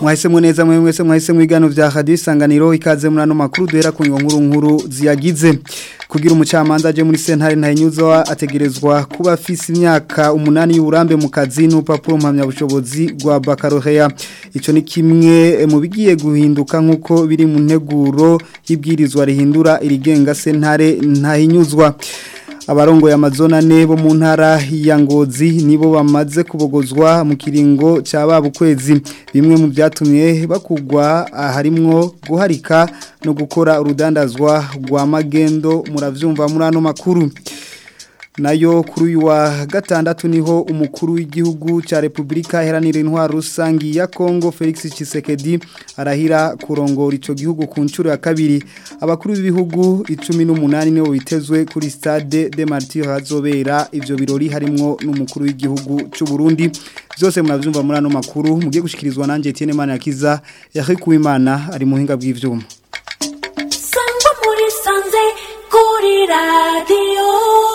mwahisemo neza mwe mwese mwahisemo igano vya radio isanganiro ikaze muri ano makuru duhera ku nkuru nkuru ziyagize kugira umucamanza aje muri sentare ntayinyuzo ategerezwa kuba afise imyaka umunani y'uburambe mu kazi n'urupapuro mpamya bushobozi rwa baccalaureat ico ni kimwe mu bigiye guhinduka nkuko biri mu nteguro y'ibwirizwa rihindura irigenga sentare ntayinyuzwa abarongo ya mazona ne bo mu ntara ya ngozi nibo bamaze kubogozwa mu kiringo cya babo kwezi bimwe mu byatumye bakugwa harimwo guharika no gukora urudandazwa rwa magendo muravyumva muri ano makuru nayo kuri uyu wa gatandatu niho umukuru w'igihugu cya repubulika iharanira intwaro rusange ya kongo felix Tshisekedi arahira kurongora icyo gihugu ku nshuro ya kabiri abakuru b'ibihugu icumi n'umunani nibo bitezwe kuri stade de martire hazobera ibyo birori harimo n'umukuru w'igihugu cy'u Burundi byose murabyumva muri ano makuru mugiye gushyikirizwa nanjye Etienne Manirakiza yahekuwe imana ari muhinga bw'ibyuma sangwa muri sanze kuri radiyo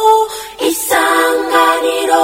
isanganiro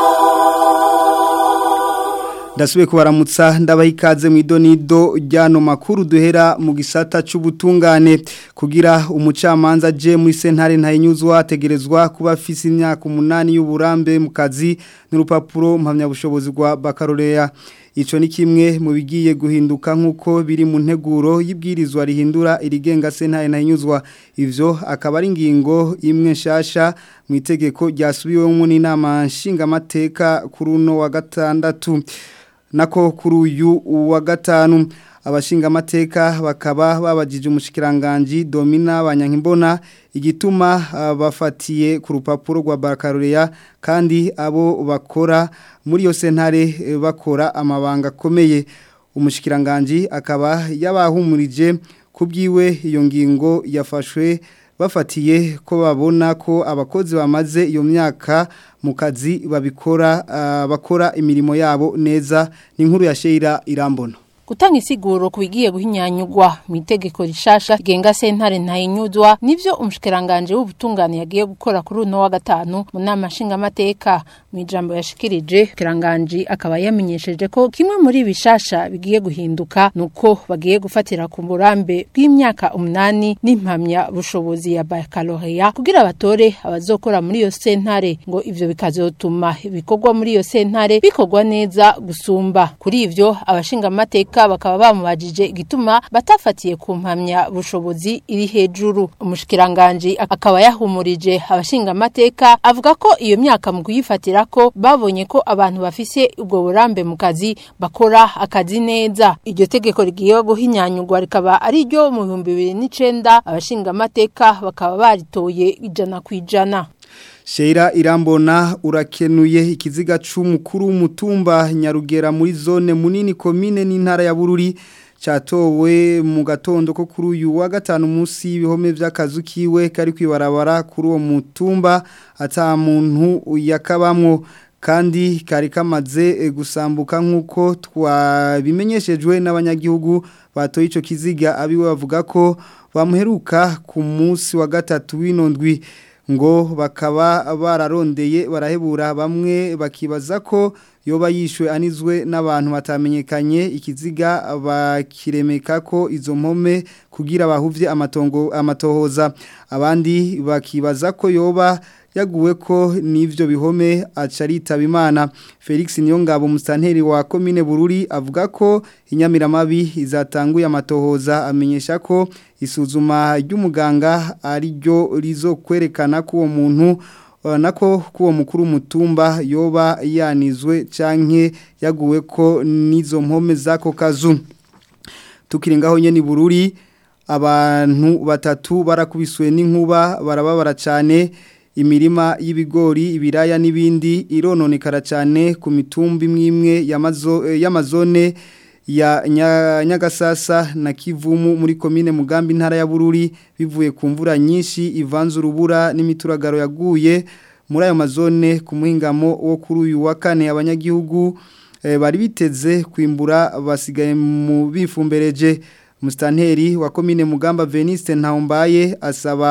Ndasubiye kubaramutsa ndabaha ikaze mu idonido ryano makuru duhera mu gisata c'ubutungane kugira umucamanza je muri sentare ntayinyuzwa ategerezwa kuba afise imyaka umunani y'uburambe mu kazi n'urupapuro mpamya bushobozi rwa baccalaureat Ico ni kimwe mu bigiye guhinduka nkuko biri mu nteguro y'ibwirizwa rihindura irigenga sentare ntayinyuzwa ivyo akaba ari ingingo imwe nshasha mu itegeko ryasubiwemo n'inama nshingamateka kuri uno wa gatandatu nako kuri uyu wa gatanu abashingamateka bakaba babajije umushikiranganje Domina Banyankimbona igituma uh, bafatiye ku rupapuro rwa baccalaureat kandi abo bakora muri yo sentare bakora amabanga akomeye umushikiranganje akaba yabahumurije kubwiwe iyo ngingo yafashwe bafatiye ko babona ko abakozi bamaze iyo myaka mu kazi babikora uh, bakora imirimo yabo neza ni inkuru ya Sheira Irambona gutanga isiguro ku bigiye guhinyanyugwa mu itegeko rishasha rigenga sentare ntayinyuzwa nivyo umushikiranganje w'ubutungane yagiye gukora kuri uno wa gatanu mu nama nshingamateka mu ijambo yashikirije kiranganje akaba yamenyesheje ko kimwe muri bishasha bigiye guhinduka nuko bagiye gufatira ku burambe bw'imyaka umunani n'impamya bushobozi ya baccalaureat kugira batore abazokora muri iyo sentare ngo ivyo bikazotuma ibikorwa muri iyo sentare bikorwa neza gusumba kuri ivyo abashingamateka bakaba bamubajije igituma batafatiye ku mpamya bushobozi iri hejuru umushikiranganje akaba yahumurije abashinga amateka avuga ko iyo myaka mu kuyifatira ko babonye ko abantu bafise ubwo burambe mu kazi bakora akazi neza iryo tegeko rigiye guhinyanyurwa rikaba ari ryo mu bihumbi bibiri n'icenda abashinga amateka bakaba baritoye ijana ku ijana Sheira irambona urakenuye ikiziga c'umukuru w'umutumba Nyarugera muri zone munini komine n'intara ya Bururi catowe mu gatondo ko kuri uyu wa gatanu munsi y'ibihome vy'akazu kiwe kari kwibarabara kuri uwo mutumba ata muntu yakabamwo kandi kari kamaze gusambuka nk'uko twabimenyeshejwe n'abanyagihugu batoye ico kiziga abiwe bavuga ko bamuheruka ku munsi wa gatatu w'inondwi ngo bakaba bararondeye barahebura bamwe bakibaza ko yoba yishwe anizwe n'abantu batamenyekanye ikiziga bakiremeka ko izo mpome kugira bahuvye amatongo amatohoza abandi bakibaza ko yoba yaguwe ko n'ivyo bihome acaritaba imana Felix Niyongabo mustanteri wa commune Bururi avuga ko inyamiramabi izatanguye amatohoza amenyesha ko isuzuma ry'umuganga ari ryo rizo kwerekana ko uwo muntu nako kuwo mukuru mutumba yoba yanizwe canke yaguwe ko nizo mpome zako kazu tukiringaho nyene Bururi abantu batatu barakubiswe n'inkuba barababara cyane imirima y'ibigori ibiraya n'ibindi irononekara cyane ku mitumba imwe imwe y'amazone ya nyagasasa na kivumu muri komine mugambi ntara ya bururi bivuye ku mvura nyinshi ivanze urubura n'imituragaro yaguye muri ayo mazone ku muhingamo wo kuri uyu wa kane abanyagihugu bari biteze kwimbura basigaye mu bifumbereje Mustanteri wa komine Mugamba Veniste Ntaumbaye asaba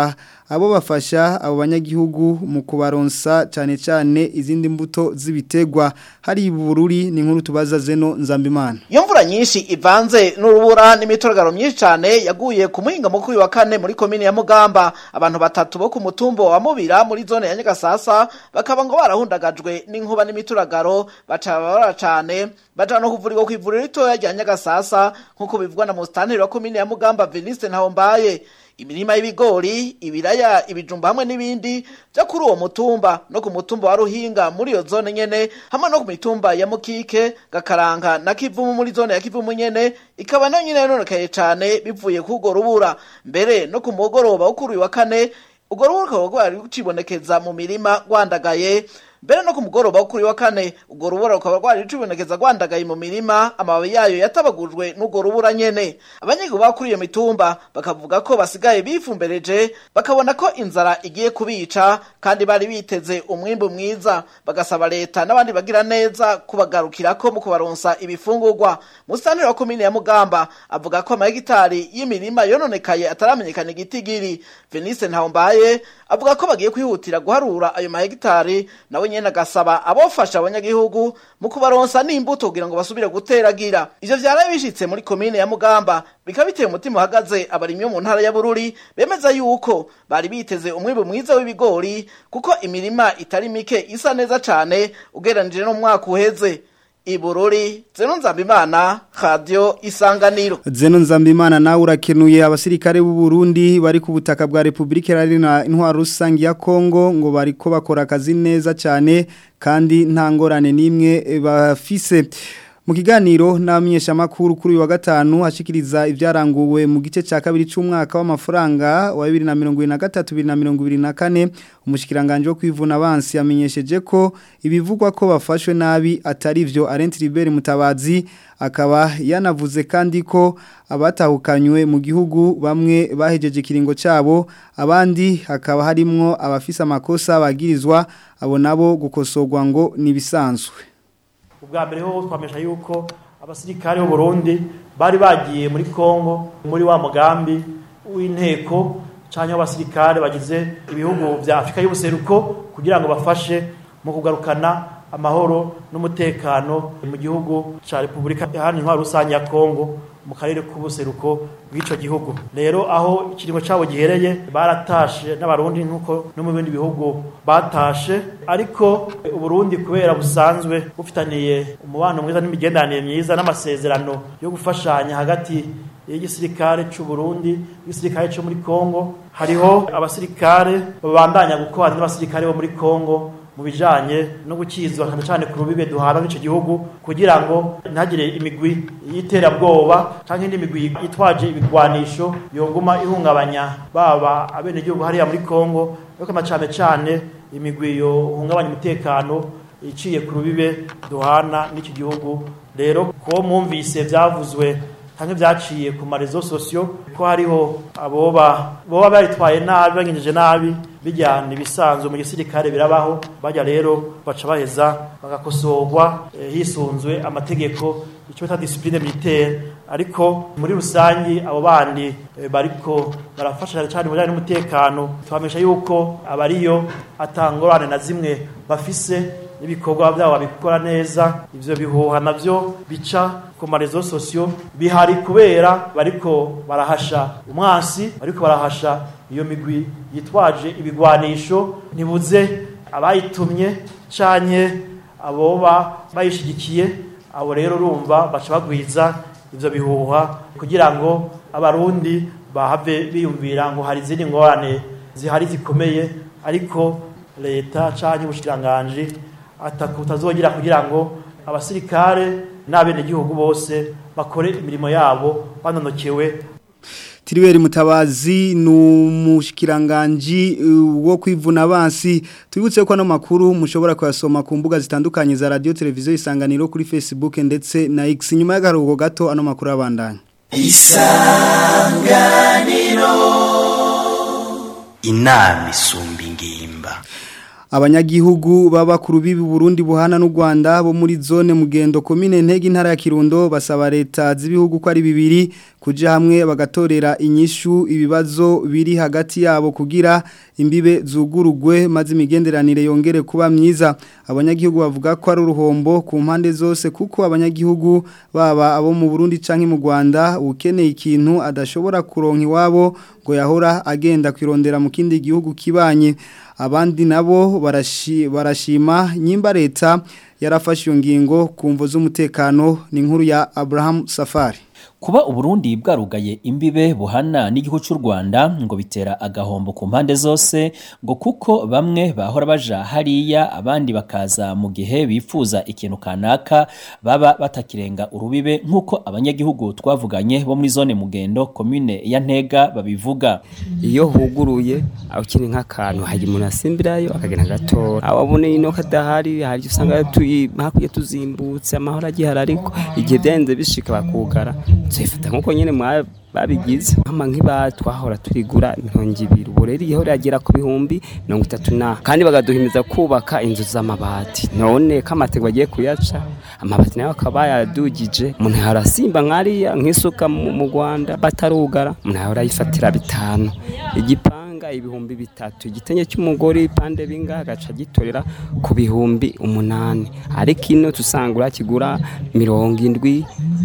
abo bafasha abo banyagihugu mu kubaronsa cyane cyane izindi mbuto z'ibitegwa hari bururi ni nkuru tubaza zeno nzambimana iyo mvura nyinshi ivanze n'urubura n'imituragaro myinshi cyane yaguye ku muhinga mukuru wa kane muri komini ya mugamba abantu batatu bo ku mutumbo wa mubira muri zone ya nyagasasa bakaba ngo barahundagajwe n'inkuba n'imituragaro baca barara cyane baja no kuvurirwa ku ivuriro ritoya rya nyagasasa nk'uko bivugwa na musitanteri wa komini ya mugamba veniste ntahombaye imirima y'ibigori ibiraya ibijumba hamwe n'ibindi byo kuri uwo mutumba no ku mutumba wa ruhinga muri iyo zone nyene hamwe no ku mitumba ya mukike gakaranga na kivumu muri zone ya kivumu nyene ikaba nayo nyene yononekaye cane bivuye k'urwo rubura mbere no ku mugoroba wo kuri uyu wa kane urwo rubura rukaba rwari rucibonekeza mu mirima rwandagaye mbere no ku mugoroba wo kuri wa kane urwo rubura rukaba rwari rucibonekeza rwandagaye mu mirima amababi yayo yatabagujwe n'urwo rubura nyene abanyagihugu ba kuri iyo mitumba bakavuga ko basigaye bifumbereje bakabona ko inzara igiye kubica kandi bari biteze umwimbu mwiza bagasaba leta n'abandi bagira neza kubagarukirako mu kubaronsa ibifungurwa musitanteri wa komine ya mugamba avuga ko amahegitari y'imirima yononekaye ataramenyekana igitigiri venise ntawombaye avuga ko bagiye kwihutira guharura ayo mahegitari nawe nyene agasaba abofasha abanyagihugu mu kubaronsa n'imbuto kugira ngo basubire guteragira ivyo vyaraye bishitse muri komine ya mugamba bikaba biteye umutima uhagaze abarimyi bo mu ntara ya bururi bemeza yuko bari biteze umwimbu mwiza w'ibigori kuko imirima itari mike isa neza cane ugereranije no mu mwaka uheze ibururi zeno nzambimana radio isanganiro Zeno Nzambimana nawe urakenuye abasirikare b'u Burundi bari ku butaka bwa Republika Iharanira Intwaro Rusange ya Kongo ngo bariko bakora akazi neza cyane kandi nta ngorane n'imwe bafise mu kiganiro n'amenyesha makuru kuri uyu wa gatanu hashikiriza ibyaranguwe mu gice cya kabiri cy'umwaka w'amafaranga wa 2023 2024 umushikiranganje wo kwivuna abansi yamenyesheje ko ibivugwa ko bafashwe nabi atari byo Arent Libert Mutabazi akaba yanavuze kandi ko abatahukanywe mu gihugu bamwe bahejeje kiringo cyabo abandi hakaba harimwo abafise amakosa bagirizwa abo nabo gukosorwa ngo nibisanzwe ubwa mbere ho twamesha yuko abasirikare b'u Burundi bari bagiye muri Kongo muri wa mugambi w'inteko cyangwa abasirikare bagize ibihugu vya Afrika y'ubuseruko kugira ngo bafashe mu kugarukana amahoro n'umutekano mu gihugu ca Republika Iharanira Intwaro Rusange ya Kongo mu karere k'ubuseruko bw'ico gihugu rero aho ikiringo cabo gihereye baratashe n'abarundi nkuko no mu bindi bihugu batashe ariko uburundi kubera busanzwe bufitaniye umubano mwiza n'imigenderanire myiza n'amasezerano yo gufashanya hagati y'igisirikare cy'u Burundi igisirikare cyo muri Kongo hariho abasirikare babandanya gukora n'abasirikare bo muri Kongo mu bijanye no gukizwa cyane cyane ku rubibe duhana n'ico gihugu kugira ngo ntagire imigwi y'iterabwoba canke indi migwi yitwaje ibigwanisho yonguma ihungabanya baba abene gihugu hariya muri Kongo ariko amacane cyane imigwi yo hungabanya umutekano iciye ku rubibe duhana n'iki gihugu rero ko mwumvise vyavuzwe canke vyaciye ku marezo sosio ko hariho aboba boba baritwaye nabi bagenjeje nabi bijyana ibisanzwe mu gisirikare birabaho bajya rero baca baheza bagakosorwa eh, hisunzwe amategeko icyo bita discipline militaire ariko muri rusangi abo bandi eh, bariko barafasha cyane mu bijyanye n'umutekano twamesha yuko abariyo atangorane na zimwe bafise n'ibikorwa byabo babikora neza ivyo bihuha navyo bica ku marezo sosio bihari kubera bariko barahasha umwansi bariko barahasha iyo migwi yitwaje ibigwanisho ntibuze abayitumye canke aboba bayishigikiye abo rero urumva baca bagwiza ivyo bihuha kugira ngo abarundi bahave biyumvira ngo hari izindi ngorane zihari zikomeye ariko leta canke ubushikiranganji atakutazogira kugira ngo abasirikare n'abenegihugu bose bakore imirimo yabo banonokewe Tiriweri mutabazi n'umushikiranganji uh, wo kwivuna abansi tubibutse ko ano makuru mushobora kuyasoma ku mbuga zitandukanye za radio televiziyo isanganiro kuri Facebook ndetse na X nyuma y'agaruhuko gato ano makuru abandanya isanganiro inama isumba ingimba abanyagihugu b'abakuru b'ibi Burundi buhana n'u Rwanda bo muri zone mugendo komine ntege intara ya Kirundo basaba leta z'ibihugu ko ari bibiri kuja hamwe bagatorera inyishu ibibazo biri hagati yabo kugira imbibe zugurugwe maze imigenderanire yongere kuba myiza abanyagihugu bavuga ko ari uruhombo ku mpande zose kuko abanyagihugu baba abo mu Burundi canke mu Rwanda ukeneye ikintu adashobora kuronka iwabo ngo yahora agenda kwirondera mu kindi gihugu kibanye abandi nabo barashi, barashima nyimba leta yarafashe iyo ngingo ku mvo z'umutekano ni inkuru ya Abraham Safari kuba uburundi bwarugaye imbibe buhana n'igihugu cy'u Rwanda ngo bitera agahombo ku mpande zose ngo kuko bamwe bahora baja hariya abandi bakaza mu gihe bifuza ikintu kanaka baba batakirenga urubibe nk'uko abanyagihugu twavuganye bo muri zone mugendo komine ya ntega babivuga iyo huguruye aho kiri nk'akantu hari umuntu asimbirayo akagenda agatora ababone ino kadahari hari usanga hakurya tuzimbutse amahoro agihari ariko igihe byagenze bishika bakugara tuyifata nk'uko nyine babigize nk'ama nk'iba twahora turigura mirongo ibiri ubu rero iyo iragera ku bihumbi mirongo itatu na kandi bagaduhimiza kubaka inzu z'amabati none ko amategeko agiye kuyaca amabati nayo akaba yadugije umuntu arasimba nk'ariya nk'isuka mu rwanda batarugara umuntu yahora ayifatira bitanu igipanga ibihumbi bitatu igitenge cy'umugore ipande bingahe agaca gitorera ku bihumbi umunani ariko ino tusanga urakigura mirongo indwi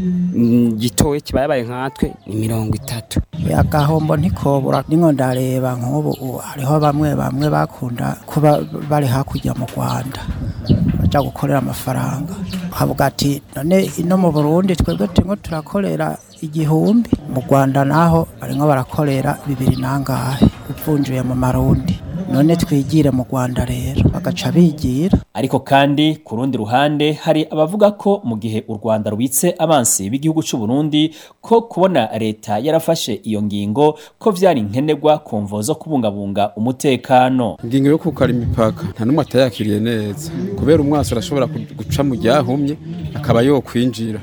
gitoye kibaye nkatwe ni mirongo itatu agahombo ntikobura ningo ndareba nk'ubu hariho bamwe bamwe bakunda kuba bari hakurya mu rwanda bajya gukorera amafaranga havuga ati none ino mu burundi twebwe turimo turakorera igihumbi mu rwanda naho barimo barakorera bibiri nangahe uvunjuye mu marundi none twigire mu rwanda rero bagaca bigira ariko kandi ku rundi ruhande hari abavuga ko mu gihe u rwanda rubitse abansi b'igihugu cy'u Burundi ko kubona leta yarafashe iyo ngingo ko vyari nkenerwa ku mvo zo kubungabunga umutekano ingingo yo kukara imipaka nta n'umwe atayakiriye neza kubera umwasi arashobora guca mu ryahumye akaba yokwinjira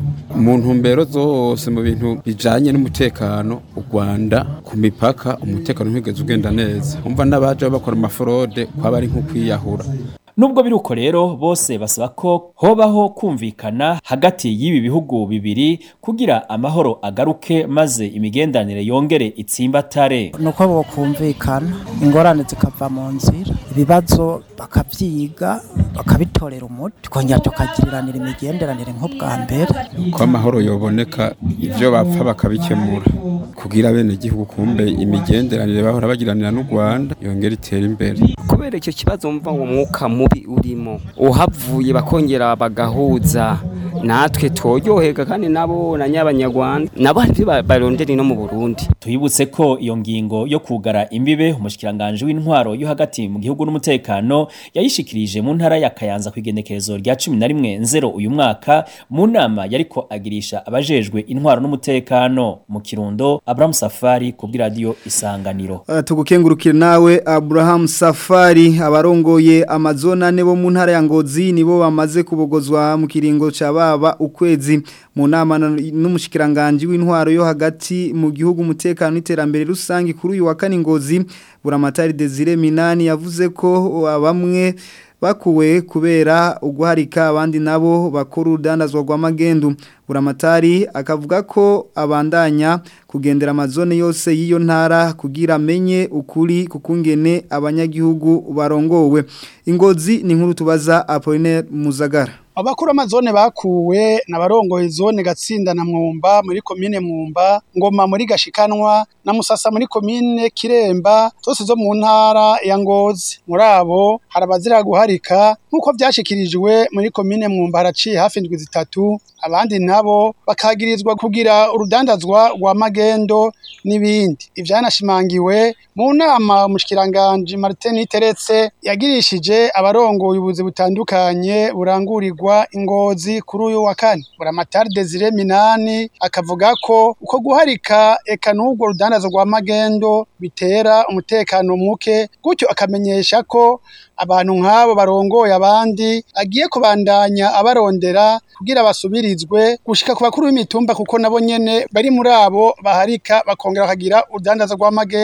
mu ntumbero zose mu bintu bijanye n'umutekano u Rwanda ku mipaka umutekano ntigeze ugenda neza umva n'abaje bakora amaforode kwaba ari nko kwiyahura Nubwo biruko rero bose basaba ko hobaho kumvikana hagati y'ibi bihugu bibiri kugira amahoro agaruke maze imigendanire yongere itsimbatare. nuko bokumvikana ingorane zikava mu nzira ibibazo bakavyiga bakabitorera umuti tukongera tukagiriranira imigenderanire nk'ubwa mbere ko amahoro yoboneka ivyo bapfa bakabikemura kugira bene igihugu kumbe imigenderanire bahora bagiranira n'u Rwanda yongera itera imbere kubera icyo kibazo mva uwo mwuka mubi urimo uhavuye bakongera bagahuza natwe tworyohega kandi nabo na nyabanyarwanda nabo hari ibyo barondera no mu Burundi Tuyibutse ko iyo ngingo yo kugara imbibe umushikiranganje w'intwaro yo hagati mu gihugu n'umutekano yayishikirije mu ntara ya Kayanza ku igenekerezo rya 11 nzero uyu mwaka mu nama yariko agirisha abajejwe intwaro n'umutekano mu Kirundo Abraham Safari ku bw'iradio Isanganiro Uh, tugukengurukire nawe Abraham Safari abarongoye amazona ne bo mu ntara ya Ngozi nibo bamaze kubogozwa mu kiringo ca baba ukwezi mu nama na- n'umushikiranganje w'intwaro yo hagati mu gihugu umutekano n'iterambere rusangi kuri uyu wa kane Ngozi buramatari Desire Minani yavuze ko uh, bamwe bakuwe kubera uguharika abandi nabo bakora urudandazwa rw'amagendu buramatari akavuga ko abandanya kugendera amazone yose y'iyo ntara kugira amenye ukuri kukungene abanyagihugu barongowe ingozi ni nkuru tubaza Apollinaire Muzagara abakuru amazone bakuwe n'abarongoye zone gatsinda na mwumba muri komine mwumba ngoma muri gashikanwa na musasa muri komine kiremba zose zo mu ntara ya ngozi muri abo hari abazira guharika nk'uko byashikirijwe muri komine mwumba haraciye hafi indwi zitatu abandi nabo bakagirizwa kugira urudandazwa rwa magendo n'ibindi ivyanashimangiwe mu nama umushikiranganje Martin Teretse yagirishije abarongoye ubuzi butandukanye burangurirwa ingozi kuri uyu wa kane buramatari Desire Minani akavuga ko uko guharika eka n'ubwo rudandazo rwa magendo bitera umutekano muke gutyo akamenyesha ko abantu nk'abo barongoye abandi agiye kubandanya abarondera kugira basubirizwe gushika ku bakuru b'imitumba kuko nabo nyene bari muri abo baharika bakongera bakagira urudandazo rw'amagendo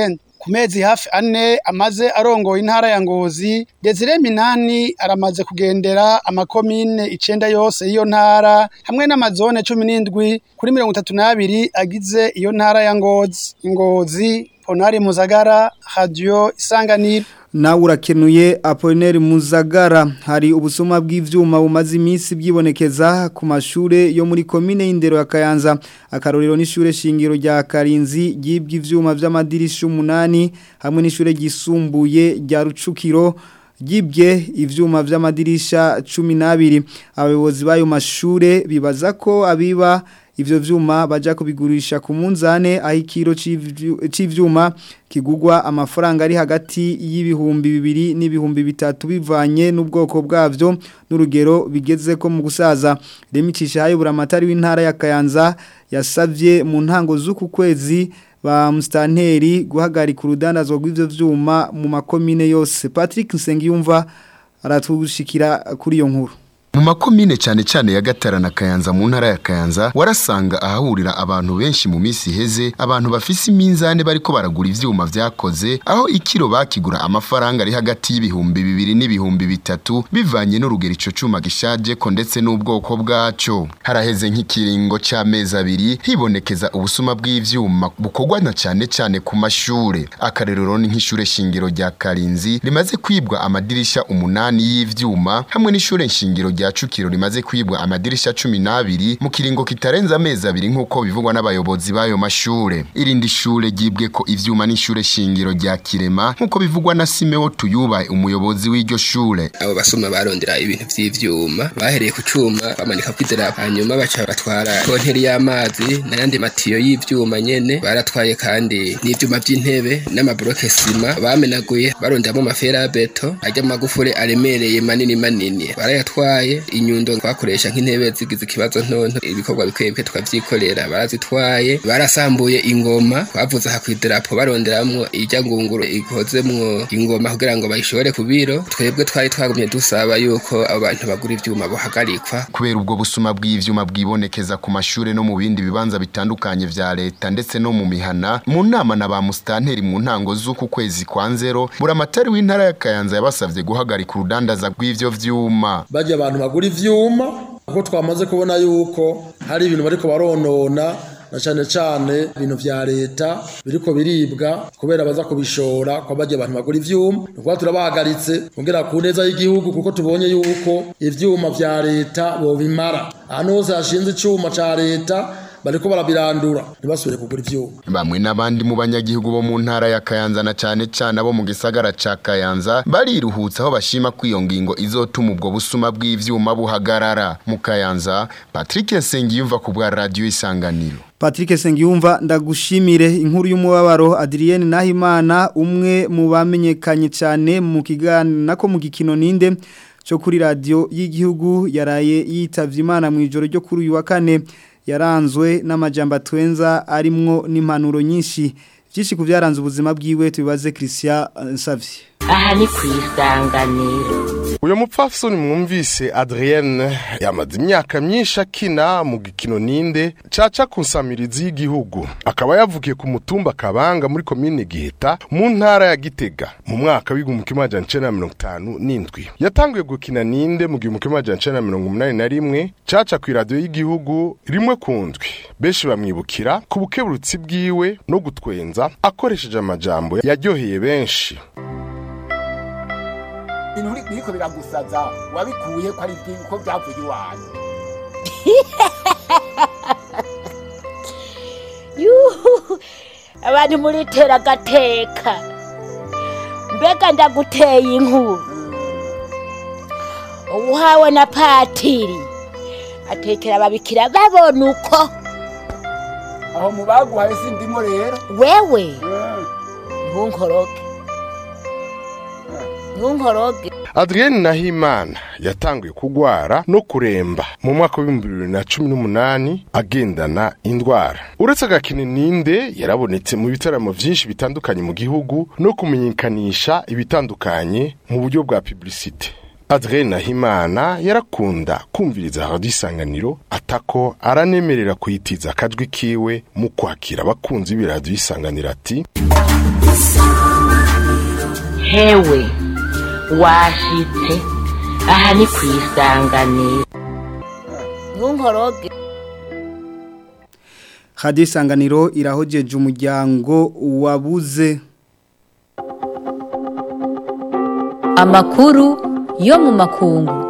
ku mezi hafi ane amaze arongoye intara ya Ngozi Desire Minani aramaze kugendera amakomine icenda yose y'iyo ntara hamwe n'amazone cumi n'indwi kuri mirongo itatu n'abiri agize iyo ntara ya Ngozi Ngozi Ponari Muzagara Radio Isanganiro nawe urakenuye Apollinaire Muzagara hari ubusuma bw'ivyuma bumaze iminsi bwibonekeza ku mashure yo muri komine y'indero ya Kayanza akarorero n'ishure shingiro rya Karinzi ryibwe ivyuma vy'amadirisha umunani hamwe n'ishure ryisumbuye rya Rucukiro ryibwe ivyuma vy'amadirisha 12 abayobozi bayo mashure bibaza ko abiba ivyo vyuma baja kubigurisha ku munzane aho ikiro c'ivyuma kigugwa amafaranga ari hagati y'ibihumbi bibiri n'ibihumbi bitatu bivanye n'ubwoko bwavyo n'urugero bigeze ko mu gusaza remicisha hayo buramatari w'intara ya Kayanza yasavye mu ntango z'uku kwezi ba mustanteri guhagarika urudandazwa rw'ivyo vyuma mu makomine yose Patrick Nsengiyumva aratushikira kuri iyo nkuru mu makomine cyane cyane ya Gatara na Kayanza mu ntara ya Kayanza warasanga ahahurira abantu benshi mu minsi iheze abantu bafise iminzane bariko baragura ivyuma vyakoze aho ikiro bakigura amafaranga ari hagati y'ibihumbi bibiri n'ibihumbi bitatu bivanye n'urugero ico cuma gishaje ko ndetse n'ubwoko bwaco haraheze nk'ikiringo c'amezi abiri hibonekeza ubusuma bw'ivyuma bukorwa na cyane cyane ku mashure akarerero ni nk'ishure shingiro rya Karinzi rimaze kwibwa amadirisha umunani y'ivyuma hamwe n'ishure shingiro rya Cukiro rimaze kwibwa amadirisha 12 mu kiringo kitarenza amezi abiri nkuko bivugwa n'abayobozi bayo mashure irindi shure ryibwe ko ivyuma n'ishure shingiro rya Kirema nkuko bivugwa na Simeo Tuyuba umuyobozi w'iryo shure abo basoma barondera ibintu vy'ivyuma bahereye ku cuma bamanika kwidera hanyuma baca batwara konteri y'amazi n'ayandi matiyo y'ivyuma nyene baratwaye kandi n'ivyuma vy'intebe n'amabroke sima bamenaguye baronderamo amafera beto ajya magufure aremereye manini manini barayatwaye inyundo twakoresha nk'intebe zigize ikibazo ntonto ibikorwa bikwebwe tukavyikorera barazitwaye barasambuye ingoma bavuze aha kw'idarapo baronderamwo irya ngunguru ikozemwo ingoma kugira ngo bayishobore ku biro twebwe twari twagumye dusaba yuko abo bantu bagura ivyuma bohagarikwa kubera ubwo busuma bw'ivyuma bwibonekeza ku mashure no mu bindi bibanza bitandukanye vya leta ndetse no mu mihana mu nama na ba mustanteri mu ntango z'uku kwezi kwa nzero buramatari w'intara ya Kayanza yabasavye guhagarika urudandaza rw'ivyo vyuma bajya abantu bagura ivyuma kuko twamaze kubona yuko hari ibintu bariko baronona na cyane cyane ibintu vya leta biriko biribwa kubera baza kubishora kwa bajya abantu bagura ivyuma nuko turabahagaritse kugira ku neza y'igihugu kuko tubonye yuko ivyuma vya leta bobimara ahantu hose hashinze icuma ca leta bariko barabirandura ntibasubire kugura ivyuma bamwe n'abandi mu banyagihugu bo mu ntara ya Kayanza na cane cane abo mu gisagara ca Kayanza bariruhutsa aho bashima ko iyo ngingo izotuma ubwo busuma bw'ivyuma buhagarara mu Kayanza Patrick Sengiyumva ku bwa radio Isanganiro Patrick Sengiyumva ndagushimire inkuru y'umubabaro Adrienne Nahimana umwe mu bamenyekanye cyane mu kiganiro nako mu gikino ninde cyo kuri radio y'igihugu yaraye yitavye Imana mu ijoro ryo kuri uyu wa kane yaranzwe n'amajambo atwenza arimwo n'impanuro nyinshi byinshi ku byaranze ubuzima bwiwe tubibaze Christian Nsavye aha ni kwisanganiro uyu mupfasoni mwumvise Adrienne yamaze imyaka myinshi akina mu gikino ninde caca ku nsamirizi y'igihugu akaba yavukiye ku mutumba kabanga muri komine giheta mu ntara ya gitega mu mwaka w'igihumbi kimwe amajana icenda na mirongo itanu n'indwi yatanguye gukina ninde mu gihumbi kimwe amajana icenda na mirongo umunani na rimwe caca ku iradiyo y'igihugu rimwe ku ndwi benshi bamwibukira ku bukeburutsi bwiwe no gutwenza akoresheje amajambo yaryoheye benshi ibintu biriko biragusaza wabikuye ko ari ko byavuye iwanyu yuhu abantu muritera agateka mbega ndaguteye inkuru uhawe na patiri atekera ababikira babona uko aho mu baguhaye sindimo rero wewe ntunkoroge ntunkoroge Adrienne Nahimana yatanguye kugwara no kuremba mu mwaka w'ibihumbi bibiri na cumi n'umunani agendana indwara uretse agakini ninde yarabonetse mu bitaramo vyinshi bitandukanye mu gihugu no kumenyekanisha ibitandukanye mu buryo bwa publicite Adrienne Nahimana yarakunda kumviriza radio isanganiro atako aranemerera kuyitiza akajwi kiwe mu kwakira abakunzi b'iradiyo isanganiro ati hewe washitse aha ni ku isanganiro ntunkoroge Radio Isanganiro irahojeje umuryango wabuze Amakuru yo mu makungu.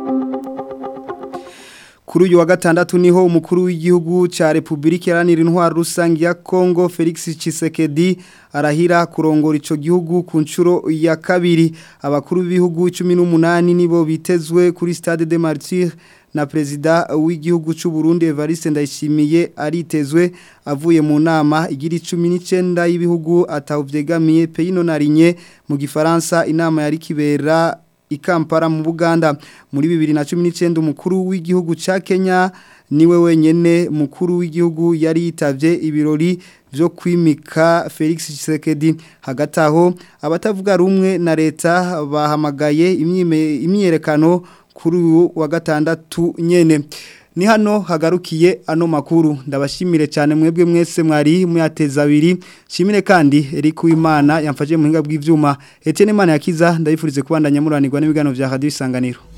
Kuri uyu wa gatandatu niho umukuru w'igihugu ca Republika Iharanira Intwaro Rusange ya Kongo Felix Tshisekedi arahira kurongora ico gihugu ku nshuro ya kabiri abakuru b'ibihugu 18 nibo bitezwe kuri Stade de Martyrs na perezida w'igihugu cy'u Burundi Evariste Ndayishimiye aritezwe avuye mu nama igira 19 y'ibihugu atawuvyegamiye Peino Narinye mu gifaransa inama yari kibera ikampara mu Buganda muri 2019 umukuru w'igihugu ca Kenya niwe wenyene mukuru w'igihugu yari yitavye ibirori byo kwimika Felix Tshisekedi hagati aho abatavuga rumwe na leta bahamagaye imyiyerekano kuri uyu wa gatandatu nyene ni hano hagarukiye ano makuru ndabashimire cyane mwebwe mwese mwari muyateza abiri shimire kandi Eric Uwimana yamfaje mu hinga bw'ivyuma Etienne Mana yakiza ndabifurize kubandanya muranirwa n'ibiganiro vya Radio Isanganiro